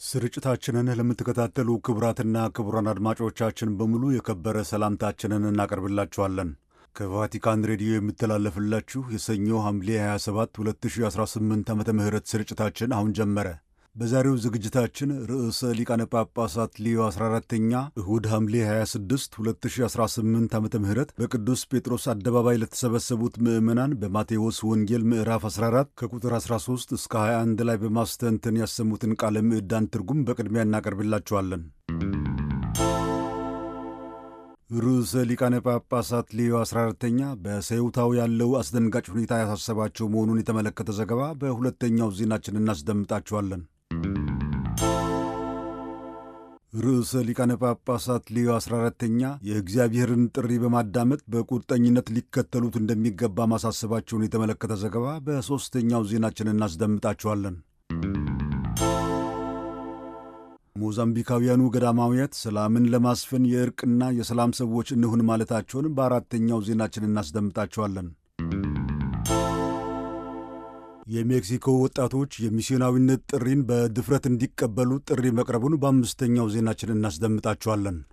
ስርጭታችንን ለምትከታተሉ ክቡራትና ክቡራን አድማጮቻችን በሙሉ የከበረ ሰላምታችንን እናቀርብላችኋለን። ከቫቲካን ሬዲዮ የሚተላለፍላችሁ የሰኞ ሐምሌ 27 2018 ዓ ም ስርጭታችን አሁን ጀመረ። በዛሬው ዝግጅታችን ርዕሰ ሊቃነ ጳጳሳት ሊዮ 14ተኛ እሁድ ሐምሌ 26 2018 ዓ ም በቅዱስ ጴጥሮስ አደባባይ ለተሰበሰቡት ምዕመናን በማቴዎስ ወንጌል ምዕራፍ 14 ከቁጥር 13 እስከ 21 ላይ በማስተንተን ያሰሙትን ቃለ ምዕዳን ትርጉም በቅድሚያ እናቀርብላችኋለን። ርዕሰ ሊቃነ ጳጳሳት ሊዮ 14ተኛ በሰዩታው ያለው አስደንጋጭ ሁኔታ ያሳሰባቸው መሆኑን የተመለከተ ዘገባ በሁለተኛው ዜናችን እናስደምጣችኋለን። ርዕሰ ሊቃነ ጳጳሳት ሊዮ 14ተኛ የእግዚአብሔርን ጥሪ በማዳመጥ በቁርጠኝነት ሊከተሉት እንደሚገባ ማሳሰባቸውን የተመለከተ ዘገባ በሦስተኛው ዜናችን እናስደምጣችኋለን። ሞዛምቢካውያኑ ገዳማውያት ሰላምን ለማስፈን የእርቅና የሰላም ሰዎች እንሁን ማለታቸውን በአራተኛው ዜናችን እናስደምጣቸዋለን። የሜክሲኮ ወጣቶች የሚስዮናዊነት ጥሪን በድፍረት እንዲቀበሉ ጥሪ መቅረቡን በአምስተኛው ዜናችን እናስደምጣቸዋለን።